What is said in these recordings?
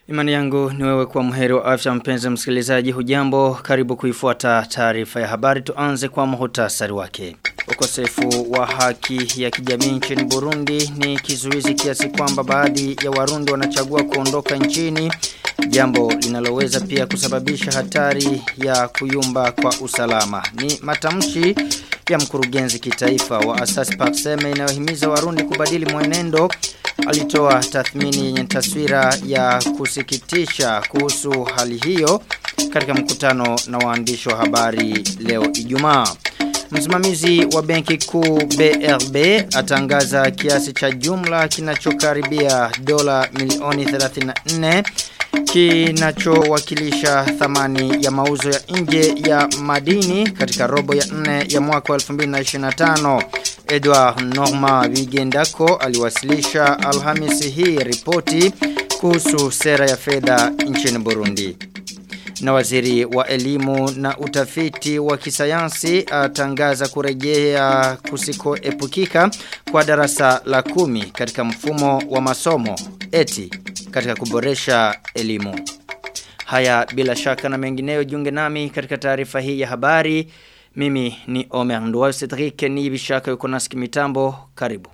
Imani yangu ni wewe kwa mheri wa afya mpenzi msikilizaji hujambo karibu kuifuata taarifa ya habari tuanze kwa muhtasari wake. Ukosefu wa haki ya kijamii nchini Burundi ni kizuizi kiasi kwamba baadhi ya warundi wanachagua kuondoka nchini jambo linaloweza pia kusababisha hatari ya kuyumba kwa usalama. Ni matamshi ya mkurugenzi kitaifa wa Asasi Pakseme inayohimiza warundi kubadili mwenendo alitoa tathmini yenye taswira ya kusikitisha kuhusu hali hiyo katika mkutano na waandishi wa habari leo Ijumaa. Msimamizi wa benki kuu BRB atangaza kiasi cha jumla kinachokaribia dola milioni 34 kinachowakilisha thamani ya mauzo ya nje ya madini katika robo ya 4 ya mwaka 2025. Edward Norma Wigendako aliwasilisha Alhamisi hii ripoti kuhusu sera ya fedha nchini Burundi. Na waziri wa elimu na utafiti wa kisayansi atangaza kurejea kusikoepukika kwa darasa la kumi katika mfumo wa masomo eti katika kuboresha elimu. Haya bila shaka na mengineyo jiunge nami katika taarifa hii ya habari. Mimi ni Omer Nduwayo Cedric ni bishaka yuko nasi mitambo karibu.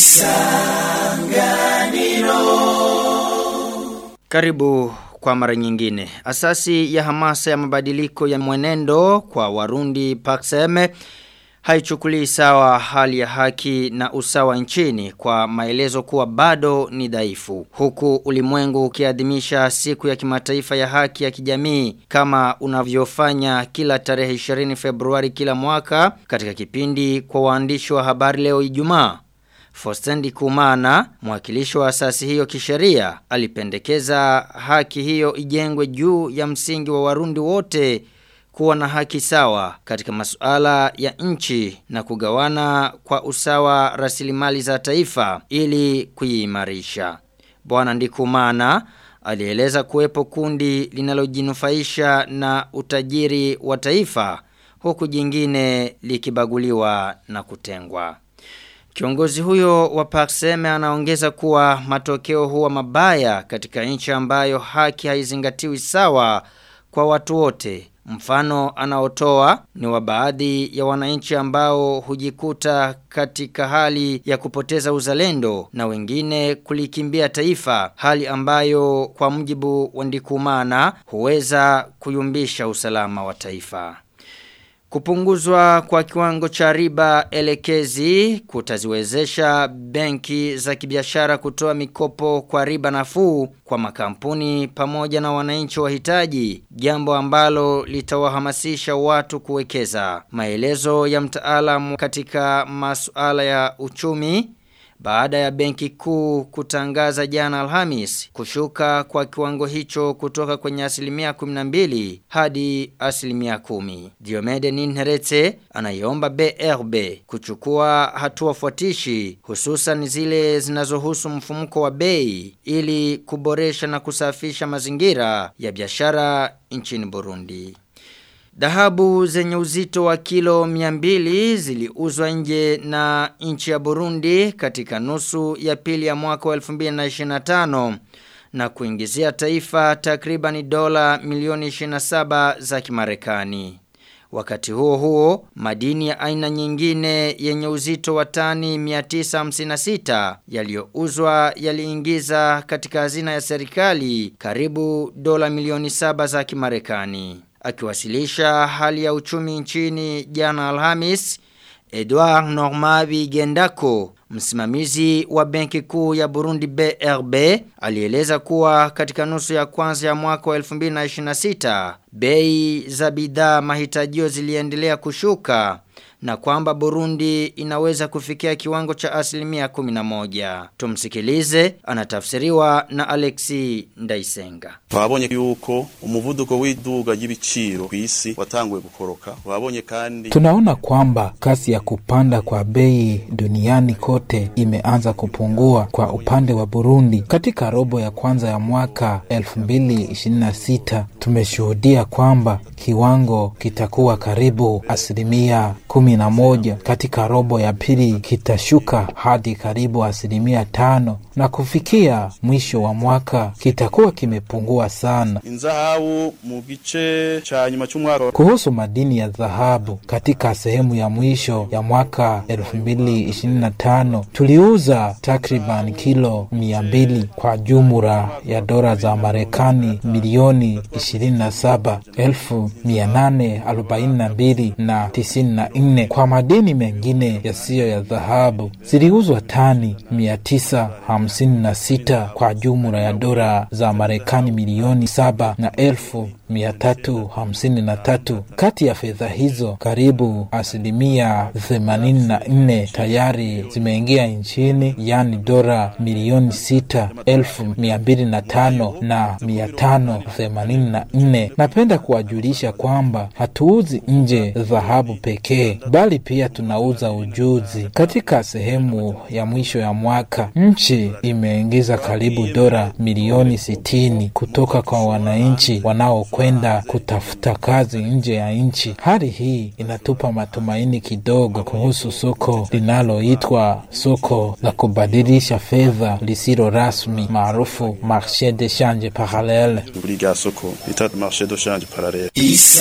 Isanganiro. Karibu kwa mara nyingine. Asasi ya hamasa ya mabadiliko ya mwenendo kwa Warundi Pakseme haichukulii sawa hali ya haki na usawa nchini kwa maelezo kuwa bado ni dhaifu. Huku ulimwengu ukiadhimisha siku ya kimataifa ya haki ya kijamii kama unavyofanya kila tarehe 20 Februari kila mwaka katika kipindi kwa waandishi wa habari leo Ijumaa. Fostendi Kumana, mwakilishi wa asasi hiyo kisheria, alipendekeza haki hiyo ijengwe juu ya msingi wa warundi wote kuwa na haki sawa katika masuala ya nchi na kugawana kwa usawa rasilimali za taifa ili kuimarisha. Bwana Ndikumana alieleza kuwepo kundi linalojinufaisha na utajiri wa taifa huku jingine likibaguliwa na kutengwa. Kiongozi huyo wa Pakseme anaongeza kuwa matokeo huwa mabaya katika nchi ambayo haki haizingatiwi sawa kwa watu wote. Mfano anaotoa ni wa baadhi ya wananchi ambao hujikuta katika hali ya kupoteza uzalendo na wengine kulikimbia taifa hali ambayo kwa mjibu wa Ndikumana huweza kuyumbisha usalama wa taifa. Kupunguzwa kwa kiwango cha riba elekezi kutaziwezesha benki za kibiashara kutoa mikopo kwa riba nafuu kwa makampuni pamoja na wananchi wahitaji, jambo ambalo litawahamasisha watu kuwekeza. Maelezo ya mtaalamu katika masuala ya uchumi baada ya benki kuu kutangaza jana Alhamis kushuka kwa kiwango hicho kutoka kwenye asilimia 12 hadi asilimia 10. Diomede Ninherete anaiomba BRB kuchukua hatua fuatishi hususan zile zinazohusu mfumuko wa bei ili kuboresha na kusafisha mazingira ya biashara nchini Burundi. Dhahabu zenye uzito wa kilo 200 ziliuzwa nje na nchi ya Burundi katika nusu ya pili ya mwaka wa 2025 na kuingizia taifa takriban dola milioni 27 za Kimarekani. Wakati huo huo, madini ya aina nyingine yenye uzito wa tani 956 yaliyouzwa yaliingiza katika hazina ya serikali karibu dola milioni 7 za Kimarekani. Akiwasilisha hali ya uchumi nchini jana Alhamis, Edouard Normabi Gendako, msimamizi wa benki kuu ya Burundi BRB, alieleza kuwa katika nusu ya kwanza ya mwaka wa 2026, bei za bidhaa mahitajio ziliendelea kushuka na kwamba Burundi inaweza kufikia kiwango cha asilimia 11. Tumsikilize, anatafsiriwa na Alexi Ndaisenga. Twabonye yuko umuvuduko w'iduga y'ibiciro kw'isi watanguye gukoroka. Twabonye kandi Tunaona kwamba kasi ya kupanda kwa bei duniani kote imeanza kupungua kwa upande wa Burundi. Katika robo ya kwanza ya mwaka 2026 tumeshuhudia kwamba kiwango kitakuwa karibu asilimia kumi na moja. Katika robo ya pili kitashuka hadi karibu asilimia tano na kufikia mwisho wa mwaka kitakuwa kimepungua sana. inzahabu mu gice ca nyuma c'umwaka Kuhusu madini ya dhahabu katika sehemu ya mwisho ya mwaka 2025 tuliuza takriban kilo 200 kwa jumla ya dola za Marekani milioni 27,842 na 94. Kwa madini mengine yasiyo ya dhahabu ziliuzwa tani 956 kwa jumla ya dola za Marekani milioni 7 na elfu mia tatu hamsini na tatu. Kati ya fedha hizo karibu asilimia themanini na nne tayari zimeingia nchini, yaani dola milioni sita elfu mia mbili na tano na mia tano themanini na nne. Napenda kuwajulisha kwamba hatuuzi nje dhahabu pekee, bali pia tunauza ujuzi. Katika sehemu ya mwisho ya mwaka, nchi imeingiza karibu dola milioni sitini kutoka kwa wananchi wanaokwenda kutafuta kazi nje ya nchi. Hali hii inatupa matumaini kidogo kuhusu soko linaloitwa soko la kubadilisha fedha lisilo rasmi maarufu marché de change parallele. kuri rya soko bita marché de change parallele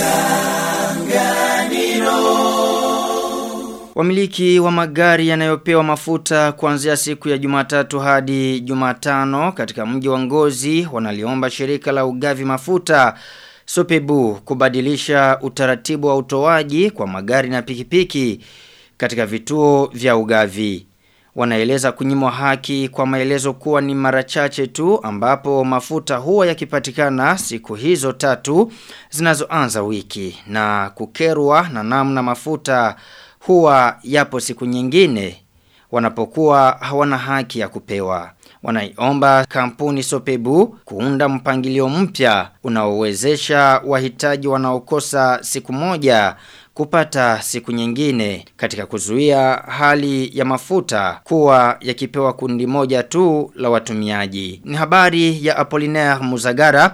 Wamiliki wa magari yanayopewa mafuta kuanzia siku ya Jumatatu hadi Jumatano katika mji wa Ngozi wanaliomba shirika la ugavi mafuta Sopebu kubadilisha utaratibu wa utoaji kwa magari na pikipiki katika vituo vya ugavi. Wanaeleza kunyimwa haki kwa maelezo kuwa ni mara chache tu ambapo mafuta huwa yakipatikana siku hizo tatu zinazoanza wiki na kukerwa na namna mafuta huwa yapo siku nyingine wanapokuwa hawana haki ya kupewa. Wanaiomba kampuni Sopebu kuunda mpangilio mpya unaowezesha wahitaji wanaokosa siku moja kupata siku nyingine katika kuzuia hali ya mafuta kuwa yakipewa kundi moja tu la watumiaji. Ni habari ya Apollinaire Muzagara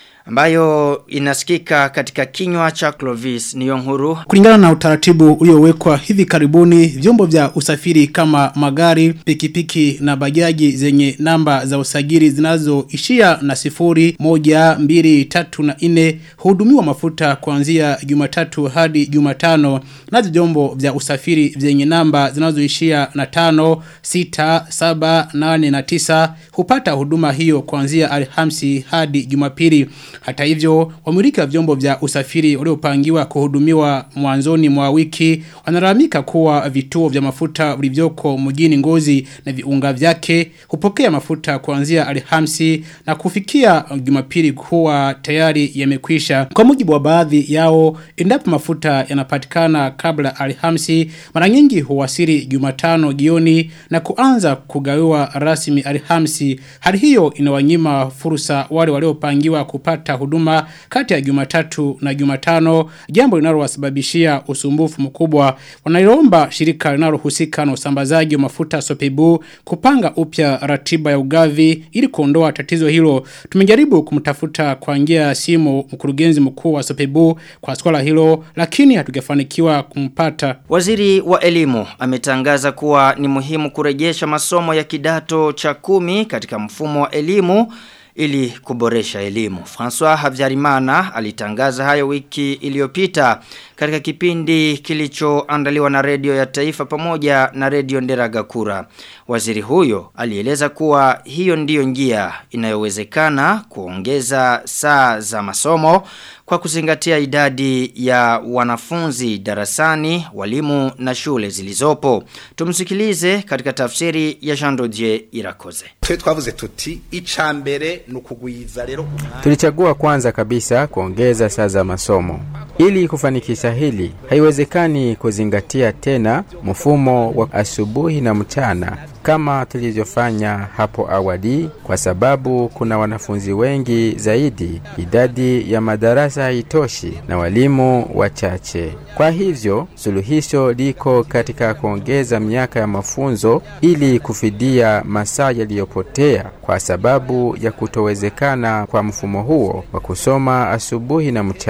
ambayo inasikika katika kinywa cha Clovis Niyonhuru Kulingana na utaratibu uliowekwa hivi karibuni, vyombo vya usafiri kama magari, pikipiki na bajaji zenye namba za usajili zinazoishia na sifuri, moja, mbili, tatu na nne hudumiwa mafuta kuanzia Jumatatu hadi Jumatano. Nazo vyombo vya usafiri vyenye namba zinazoishia na tano, sita, saba, nane na tisa hupata huduma hiyo kuanzia Alhamisi hadi Jumapili. Hata hivyo, wamiliki wa vyombo vya usafiri waliopangiwa kuhudumiwa mwanzoni mwa wiki wanalalamika kuwa vituo vya mafuta vilivyoko mjini Ngozi na viunga vyake hupokea mafuta kuanzia Alhamisi na kufikia Jumapili kuwa tayari yamekwisha. Kwa mujibu wa baadhi yao, endapo mafuta yanapatikana kabla Alhamisi, mara nyingi huwasili Jumatano jioni na kuanza kugawiwa rasmi Alhamisi. Hali hiyo inawanyima fursa wale waliopangiwa kupata huduma kati ya Jumatatu na Jumatano, jambo linalowasababishia usumbufu mkubwa. Wanaliomba shirika linalohusika na usambazaji wa mafuta Sopebu kupanga upya ratiba ya ugavi ili kuondoa tatizo hilo. Tumejaribu kumtafuta kwa njia ya simu mkurugenzi mkuu wa Sopebu kwa swala hilo, lakini hatujafanikiwa kumpata. Waziri wa elimu ametangaza kuwa ni muhimu kurejesha masomo ya kidato cha kumi katika mfumo wa elimu ili kuboresha elimu. François Havyarimana alitangaza hayo wiki iliyopita katika kipindi kilichoandaliwa na redio ya taifa pamoja na redio Nderagakura. Waziri huyo alieleza kuwa hiyo ndiyo njia inayowezekana kuongeza saa za masomo kwa kuzingatia idadi ya wanafunzi darasani, walimu na shule zilizopo. Tumsikilize katika tafsiri ya Jean Dodier Irakoze. twe twavuze tuti icambere nukugwiza rero Tulichagua kwanza kabisa kuongeza saa za masomo. Ili kufanikisha hili, haiwezekani kuzingatia tena mfumo wa asubuhi na mchana kama tulivyofanya hapo awali, kwa sababu kuna wanafunzi wengi zaidi, idadi ya madarasa haitoshi na walimu wachache. Kwa hivyo, suluhisho liko katika kuongeza miaka ya mafunzo ili kufidia masaa yaliyopotea kwa sababu ya kutowezekana kwa mfumo huo wa kusoma asubuhi na mchana.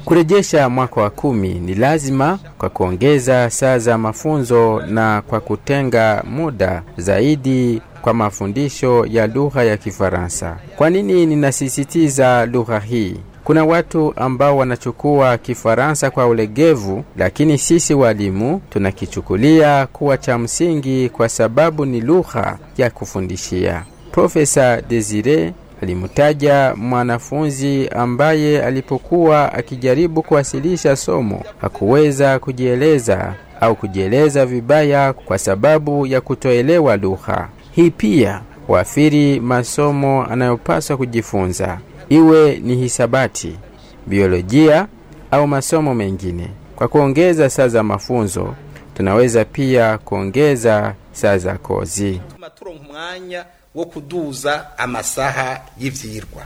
Kurejesha mwaka wa kumi ni lazima kwa kuongeza saa za mafunzo na kwa kutenga muda zaidi kwa mafundisho ya lugha ya Kifaransa. Kwa nini ninasisitiza lugha hii? Kuna watu ambao wanachukua Kifaransa kwa ulegevu, lakini sisi walimu tunakichukulia kuwa cha msingi kwa sababu ni lugha ya kufundishia. Profesa Desire alimtaja mwanafunzi ambaye alipokuwa akijaribu kuwasilisha somo hakuweza kujieleza au kujieleza vibaya kwa sababu ya kutoelewa lugha. Hii pia huathiri masomo anayopaswa kujifunza, iwe ni hisabati, biolojia au masomo mengine. Kwa kuongeza saa za mafunzo, tunaweza pia kuongeza saa za kozi. turonka umwanya wo kuduza amasaha y'ivyirwa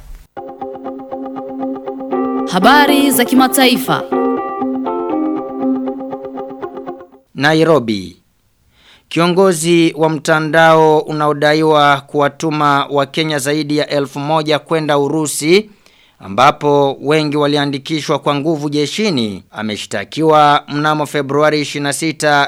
Habari za kimataifa. Nairobi. Kiongozi wa mtandao unaodaiwa kuwatuma Wakenya zaidi ya elfu moja kwenda Urusi ambapo wengi waliandikishwa kwa nguvu jeshini ameshtakiwa mnamo Februari 26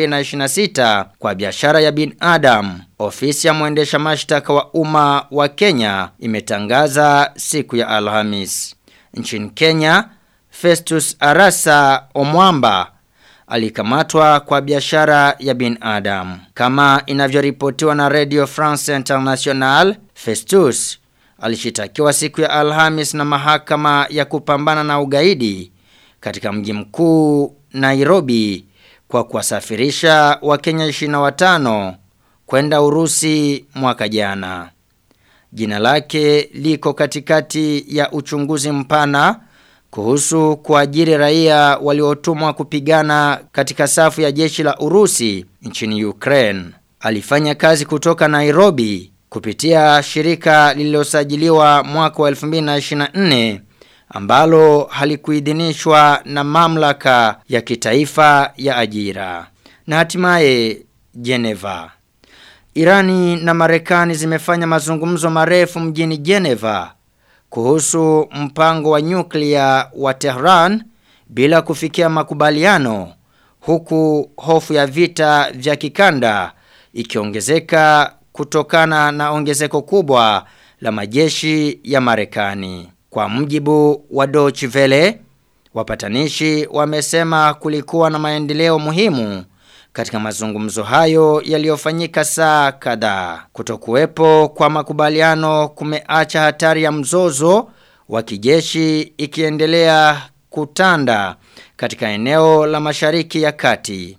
2026 kwa biashara ya binadamu. Ofisi ya mwendesha mashtaka wa umma wa Kenya imetangaza siku ya Alhamis. Nchini Kenya, Festus Arasa Omwamba alikamatwa kwa biashara ya binadamu. Kama inavyoripotiwa na Radio France International, Festus alishitakiwa siku ya Alhamis na mahakama ya kupambana na ugaidi katika mji mkuu Nairobi kwa kuwasafirisha Wakenya 25 kwenda Urusi mwaka jana. Jina lake liko katikati ya uchunguzi mpana kuhusu kuajiri raia waliotumwa kupigana katika safu ya jeshi la Urusi nchini Ukraine. Alifanya kazi kutoka Nairobi kupitia shirika lililosajiliwa mwaka wa 2024 ambalo halikuidhinishwa na mamlaka ya kitaifa ya ajira. Na hatimaye Geneva. Irani na Marekani zimefanya mazungumzo marefu mjini Geneva kuhusu mpango wa nyuklia wa Tehran bila kufikia makubaliano huku hofu ya vita vya kikanda ikiongezeka kutokana na ongezeko kubwa la majeshi ya Marekani. Kwa mjibu wa Deutsche Welle, wapatanishi wamesema kulikuwa na maendeleo muhimu katika mazungumzo hayo yaliyofanyika saa kadhaa. Kutokuwepo kwa makubaliano kumeacha hatari ya mzozo wa kijeshi ikiendelea kutanda katika eneo la Mashariki ya Kati.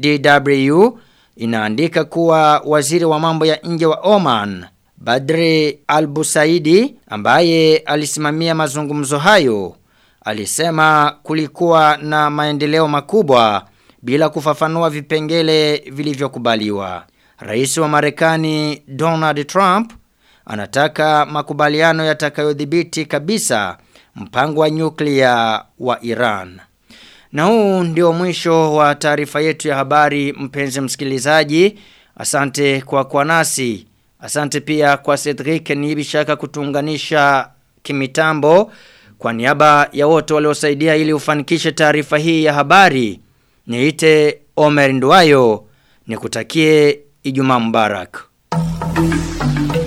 DW inaandika kuwa waziri wa mambo ya nje wa Oman Badri Al-Busaidi ambaye alisimamia mazungumzo hayo alisema kulikuwa na maendeleo makubwa bila kufafanua vipengele vilivyokubaliwa. Rais wa Marekani Donald Trump anataka makubaliano yatakayodhibiti kabisa mpango wa nyuklia wa Iran. Na huu ndio mwisho wa taarifa yetu ya habari mpenzi msikilizaji. Asante kwa kwa nasi. Asante pia kwa Cedric Nibishaka kutuunganisha kimitambo. Kwa niaba ya wote waliosaidia ili ufanikishe taarifa hii ya habari. Niite Omer Ndwayo nikutakie Ijumaa Mubarak.